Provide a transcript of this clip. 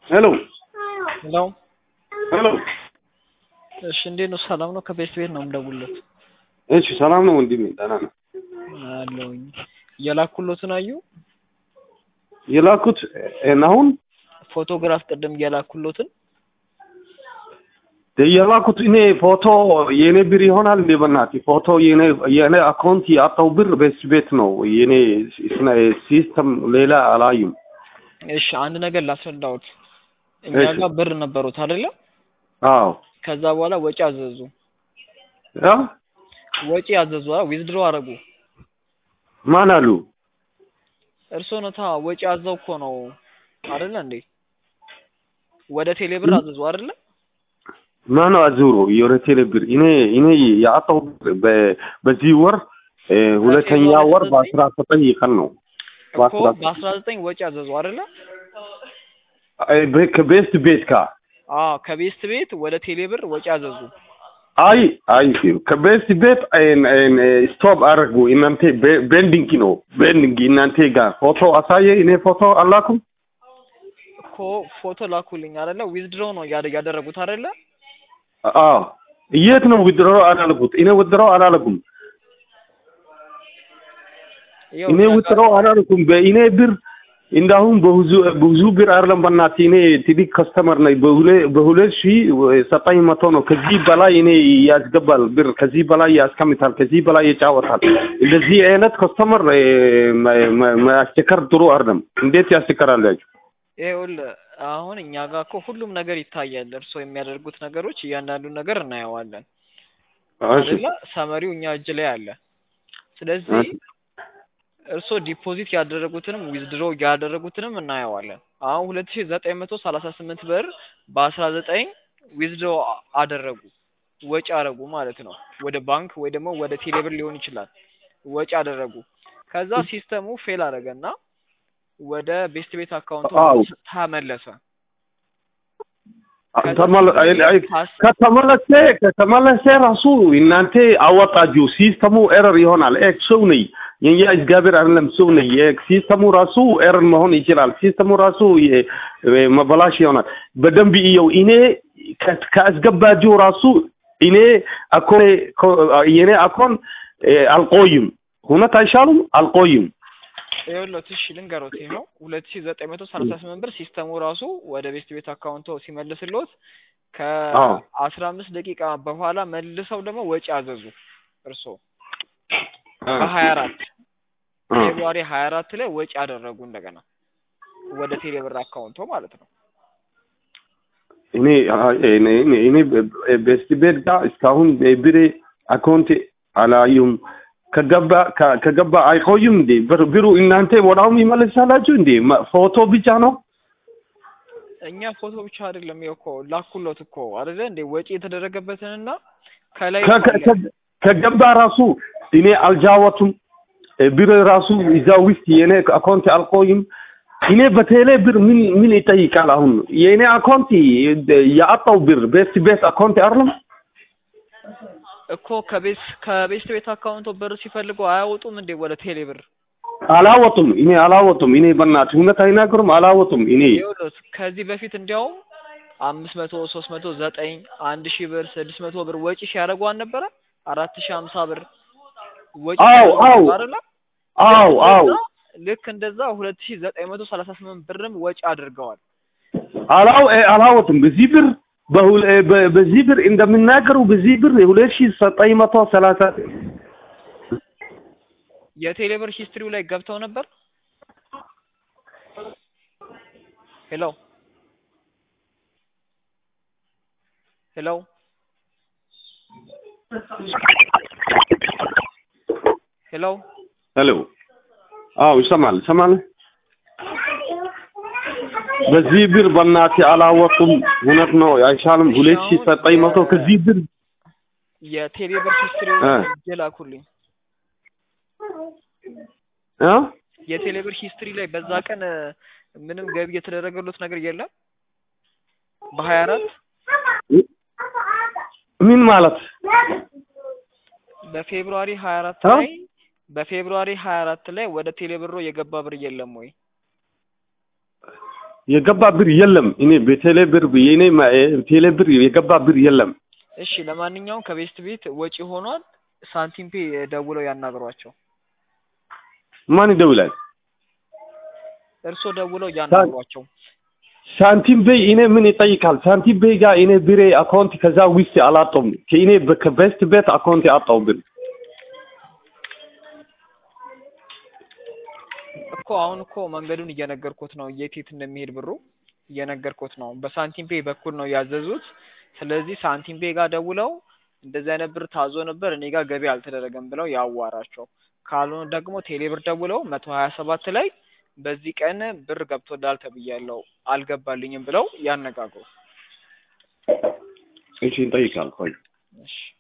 ሄሎ ሄሎ ሄሎ። እሺ፣ እንዴት ነው? ሰላም ነው? ከቤት ቤት ነው የምደውልለት። እሺ ሰላም ነው ወንድሜ? ደህና ነው አለሁኝ። የላኩሎትን አዩ? የላኩት አሁን ፎቶግራፍ ቅድም የላኩሎትን የላኩት እኔ ፎቶ የኔ ብር ይሆናል እንዴ? በእናትህ ፎቶ የኔ የኔ አካውንት ያጣው ብር ቤት ቤት ነው የኔ ሲስተም ሌላ አላዩም። እሺ፣ አንድ ነገር ላስረዳዎት። እኛ እሺ። ጋር ብር ነበሩት አይደለ? አዎ ከዛ በኋላ ወጪ አዘዙ። ያ ወጪ አዘዙ፣ ዊዝድሮ አረጉ። ማን አሉ? እርሶ ነታ ወጪ አዘው እኮ ነው አይደለ እንዴ? ወደ ቴሌ ብር አዘዙ አይደለ? ማን አዙሮ የወረ ቴሌ ብር እኔ እኔ ያጣው ብር በ- በዚህ ወር እ፣ ሁለተኛ ወር በአስራ ዘጠኝ ቀን ነው እኮ በአስራ በአስራ ዘጠኝ ወጪ አዘዙ አይደለ? አይ፣ በ- ከቤስት ቤት ካ አዎ ከቤስት ቤት ወደ ቴሌ ብር ወጪ አዘዙ። አይ አይ ከቤስት ቤት አይን አይን ስቶፕ አደረጉ። እናንተ ቤ- ቤንዲንግ ነው ቤንዲንግ እናንተ ጋር ፎቶ አሳየ። እኔ ፎቶ አላኩም። እኮ ፎቶ ላኩልኝ አይደለ? ዊዝድሮ ነው ያደ- ያደረጉት አይደለ? አዎ የት ነው ውድሮ አላልኩት። እኔ ውድሮ አላልኩም። ይኸው እኔ እኛ ጋር- ውድሮ አላልኩም። በእኔ ብር እንዳሁን በብዙ ብዙ ብር አይደለም። በእናትህ እኔ ትልቅ ከስተመር ነኝ። በሁለ- በሁለት ሺህ ዘጠኝ መቶ ነው። ከዚህ በላይ እኔ ያስገባል ብር ከዚህ በላይ ያስቀምጣል፣ ከዚህ በላይ ይጫወታል። እንደዚህ አይነት ከስተመር እ፣ መ- መ- ማስቸከር ጥሩ አይደለም። እንዴት ያስቸከራላችሁ? ይኸውልህ አሁን እኛ ጋር እኮ ሁሉም ነገር ይታያል። እርስዎ የሚያደርጉት ነገሮች እያንዳንዱን ነገር እናየዋለን እሺ አይደለ? ሰመሪው እኛ እጅ ላይ አለ። ስለዚህ እርስዎ ዲፖዚት ያደረጉትንም ዊዝድሮ ያደረጉትንም እናየዋለን። አሁን ሁለት ሺ ዘጠኝ መቶ ሰላሳ ስምንት ብር በአስራ ዘጠኝ ዊዝድሮ አደረጉ ወጪ አደረጉ ማለት ነው። ወደ ባንክ ወይ ደግሞ ወደ ቴሌብር ሊሆን ይችላል ወጪ አደረጉ። ከዛ ሲስተሙ ፌል አደረገና ወደ ቤስት ቤት አካውንቱ አዎ። ተመለሰ። ተመለ- አይ- አይ- ከተመለሰ ከተመለሰ ራሱ እናንተ አወጣችሁ። ሲስተሙ ኤረር ይሆናል። ኤ ሰው ነኝ የኛ እግዚአብሔር አይደለም ሰው ነኝ። የ- ሲስተሙ ራሱ ኤረር መሆን ይችላል። ሲስተሙ ራሱ የ- መበላሽ ይሆናል። በደንብ እየው። እኔ ከ- ካስገባችሁ ራሱ እኔ አኮ የኔ አኮን እ፣ አልቆይም። እውነት አይሻሉም? አልቆይም። ይኸውልዎት እሺ ልንገሮት ይኸው ሁለት ሺ ዘጠኝ መቶ ሰላሳ ስምንት ብር ሲስተሙ ራሱ ወደ ቤስት ቤት አካውንቶ ሲመልስልዎት አዎ። ከአስራ አምስት ደቂቃ በኋላ መልሰው ደግሞ ወጪ አዘዙ እርስዎ እ፣ በሀያ አራት እ። ፌብሩዋሪ ሀያ አራት ላይ ወጪ አደረጉ እንደገና ወደ ቴሌብር አካውንቶ ማለት ነው። እኔ እኔ እኔ- እኔ ቤስት ቤት ጋር እስካሁን ብሬ አካውንት አላዩም። ከገባ ከ- ከገባ አይቆዩም እንዴ? ብር ብሩ እናንተ ወዳውም ይመልሳላችሁ እንዴ? መ- ፎቶ ብቻ ነው? እኛ ፎቶ ብቻ አይደለም ይኸው እኮ ላኩሎት እኮ አይደለ እንዴ ወጪ የተደረገበትንና ከላይ ከ- ከ- ከ- ከገባ ራሱ እኔ አልጃወቱም። ብር ራሱ እዛ ውስጥ የኔ አካውንት አልቆይም። እኔ በቴሌ ብር ምን ምን ይጠይቃል? አሁን የኔ አካውንት ያጣው ብር ቤስት ቤት አካውንት አይደለም። እኮ ከቤስ ከቤስት ቤት አካውንቶ ብር ሲፈልጉ አያወጡም እንዴ ወደ ቴሌብር? አላወጡም። እኔ አላወጡም። እኔ በእናትህ እውነት አይናገሩም። አላወጡም። እኔ ይኸውልዎት ከዚህ በፊት እንዲያውም አምስት መቶ ሶስት መቶ ዘጠኝ አንድ ሺህ ብር ስድስት መቶ ብር ወጪ ሲያደርጉ አልነበረ? አራት ሺህ ሀምሳ ብር ወጪ አዎ፣ ሲያደርጉ አዎ። አይደለ? አው አው ልክ እንደዛ ሁለት ሺህ ዘጠኝ መቶ ሰላሳ ስምንት ብርም ወጪ አድርገዋል። አላው አላወጡም። በዚህ ብር በሁለ- በ- በዚህ ብር እንደምናገሩ በዚህ ብር ሁለት ሺህ ዘጠኝ መቶ ሰላሳ የቴሌብር ሂስትሪው ላይ ገብተው ነበር። ሄሎ ሄሎ ሄሎ ሄሎ አው ይሰማል ይሰማል። በዚህ ብር በእናትህ አላወጡም። እውነት ነው አይሻልም? ሁለት ሺህ ዘጠኝ መቶ ከዚህ ብር የቴሌብር ሂስትሪው እ። ጀላኩልኝ። እ የቴሌብር ሂስትሪ ላይ በዛ ቀን እ፣ ምንም ገቢ የተደረገሉት ነገር የለም። በሀያ አራት ምን ማለት በፌብሩዋሪ ሀያ አራት እ? ላይ በፌብሩዋሪ ሀያ አራት ላይ ወደ ቴሌብሮ የገባ ብር የለም ወይ? የገባ ብር የለም። እኔ በቴሌ ብር የኔ ማ- ቴሌ ብር የገባ ብር የለም። እሺ ለማንኛውም ከቤስት ቤት ወጪ ሆኗል። ሳንቲም ፔ ደውለው ያናግሯቸው። ማን ይደውላል? እርሶ ደውለው ያናግሯቸው። ሳንቲም ቤይ እኔ ምን ይጠይቃል? ሳንቲም ቤይ ጋር እኔ ብሬ አካውንት ከዛ ውስጥ አላጣውም። ከእኔ በ- ከቤስት ቤት አካውንት አጣው ብር እኮ አሁን እኮ መንገዱን እየነገርኩት ነው፣ የት የት እንደሚሄድ ብሩ እየነገርኩት ነው። በሳንቲም ፔ በኩል ነው ያዘዙት። ስለዚህ ሳንቲም ፔ ጋር ደውለው እንደዚህ አይነት ብር ታዞ ነበር እኔ ጋር ገቢ አልተደረገም ብለው ያዋራቸው። ካልሆነ ደግሞ ቴሌ ብር ደውለው መቶ ሀያ ሰባት ላይ በዚህ ቀን ብር ገብቶላል ተብያለሁ አልገባልኝም ብለው ያነጋግሩ። እሺ እንጠይቃል። ቆይ እሺ